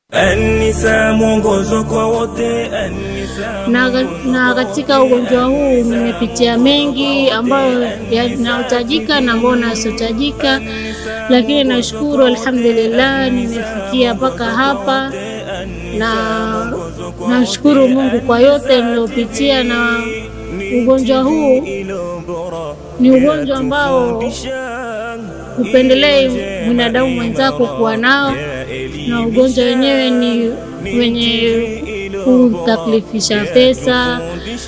Anisa mwongozo kwa wote Anisa na, na katika ugonjwa huu nimepitia mengi ambayo yanayotajika na ambayo nasiotajika, lakini nashukuru alhamdulillah, nimefikia mpaka hapa, na nashukuru Mungu kwa yote niliyopitia. Na ugonjwa huu ni ugonjwa ambao hupendelei binadamu mwenzako kuwa nao, na ugonjwa wenyewe ni wenye kutaklifisha pesa,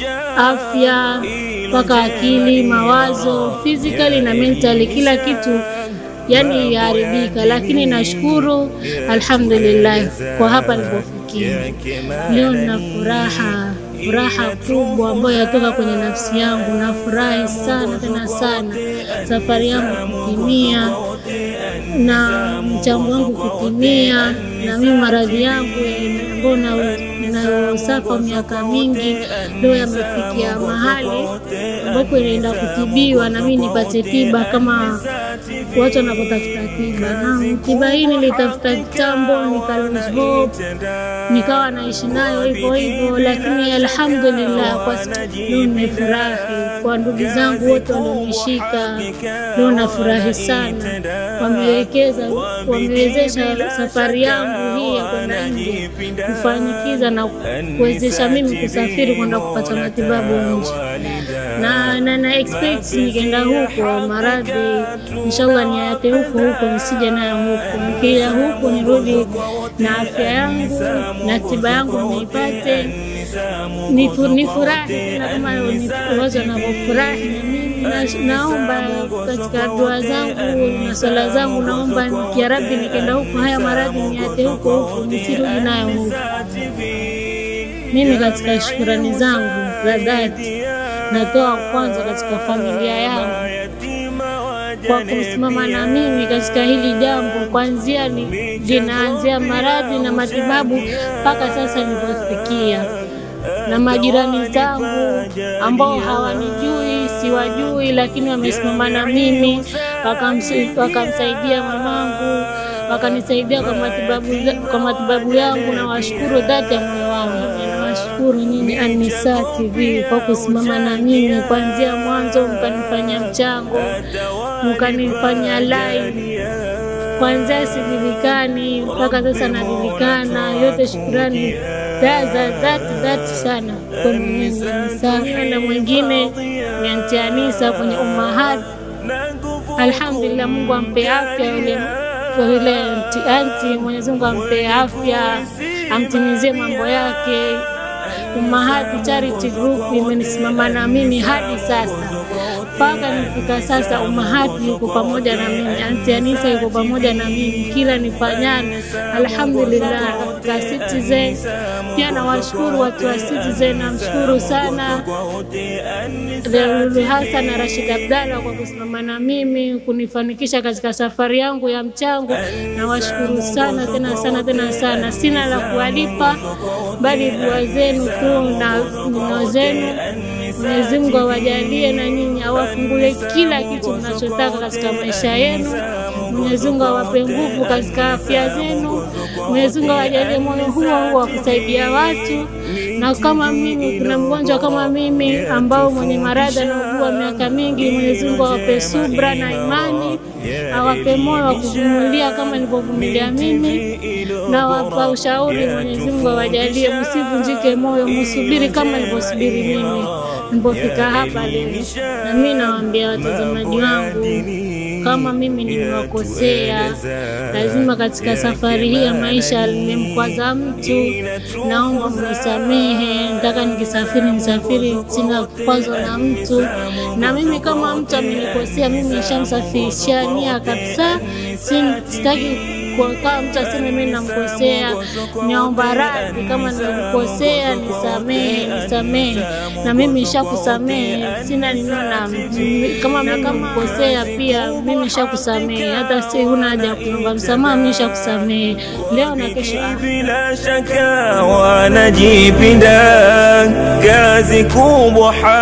afya, mpaka akili, mawazo, physically na mentally, kila kitu yani yaharibika, lakini nashukuru alhamdulillah kwa hapa nilipofikia leo. Nina furaha furaha kubwa ambayo yatoka kwenye nafsi yangu. Nafurahi sana tena sana safari yangu kutimia na mchango wangu kutimia, na mimi maradhi yangu ambayo nayosafa miaka mingi leo yamefikia mahali ambapo inaenda kutibiwa, na mimi nipate tiba kama watu wanapotafuta tiba. Na tiba hii nilitafuta kitambo, nika lose hope, nikawa naishi nayo hivyo hivyo, lakini alhamdulillah, kwa leo nimefurahi kwa ndugu zangu wote walionishika. Leo nafurahi sana, wamewekeza wamewezesha safari yangu hii ya kwenda nje kufanikiza na kuwezesha mimi kusafiri kwenda kupata matibabu nje, na na, na expect nikienda huko maradhi inshallah niayate huko huko, nisije nayo huko. Nikija huku nirudi na afya yangu na tiba yangu niipate, nifurahi tena kama wazo navyofurahi na mimi naomba katika dua zangu na swala zangu, naomba ya Rabbi, nikienda huko haya maradhi niate huko huko, nisirudi nayo huko. Mimi katika shukurani zangu za dhati natoa kwanza katika familia yangu kwa kusimama na mimi katika hili jambo, kuanzia linaanzia maradhi na matibabu mpaka sasa nilipofikia, na majirani zangu ambao hawanijui siwajui, lakini wamesimama na mimi wakamsaidia mamangu, wakanisaidia kwa matibabu, kwa matibabu yangu, na washukuru dhati ya moyo wangu. Nawashukuru nyinyi Anisa TV kwa kusimama na mimi kuanzia mwanzo, mkanifanya mchango, mkanifanya live kuanzia sijulikani mpaka sasa najulikana. Yote shukurani za dhati dhati sana kwa Mwenyezi Anisa, na mwingine ni Anti Anisa kwenye Ummahat. Alhamdulillah, Mungu ampe afya yule yule anti anti, Mwenyezi Mungu ampe afya, amtimizie mambo yake. Ummahat Charity Group imenisimama na mimi hadi sasa mpaka nifika sasa. Ummahat yuko pamoja na mimi, Anti Anisa yuko pamoja na mimi kila nifanyana. Alhamdulillah, katika Citizen pia nawashukuru watu wa Citizen, namshukuru sana Lulu Hassan na Rashid Abdalla kwa kusimama na mimi kunifanikisha katika safari yangu ya mchango. Nawashukuru sana tena sana tena sana, sina la kuwalipa bali dua zenu tu na neno zenu. Mwenyezi Mungu awajalie na nyinyi awafungule kila kitu mnachotaka katika maisha yenu. Mwenyezi Mungu awape nguvu katika afya zenu. Mwenyezi Mungu awajalie moyo huo huo wa kusaidia watu, na kama mimi, kuna mgonjwa kama mimi ambao mwenye maradhi anaugua miaka mingi, Mwenyezi Mungu awape subra na imani, awape moyo wa kuvumilia kama nilivyovumilia mimi, na wapa ushauri. Mwenyezi Mungu awajalie, msivunjike moyo, msubiri kama nilivyosubiri mimi nilipofika hapa leo. Na mimi nawaambia watazamaji wangu kama mimi nimewakosea, lazima katika safari hii ya maisha nimemkwaza mtu, naomba mnisamehe. Nataka nikisafiri nisafiri sina kukwazo na mtu, na mimi kama mtu amenikosea, mimi nishamsafirishia nia kabisa, sitaki kama mtu aseme mimi namkosea, naomba radhi. Kama nilikosea nisamehe, nisamehe, na mimi nishakusamehe, sina ninona mtu. Kama mimi namkosea pia mimi nishakusamehe, hata si huna haja ya kuomba msamaha, mimi nishakusamehe leo na kesho. bila shaka wanajipinda kazi kubwa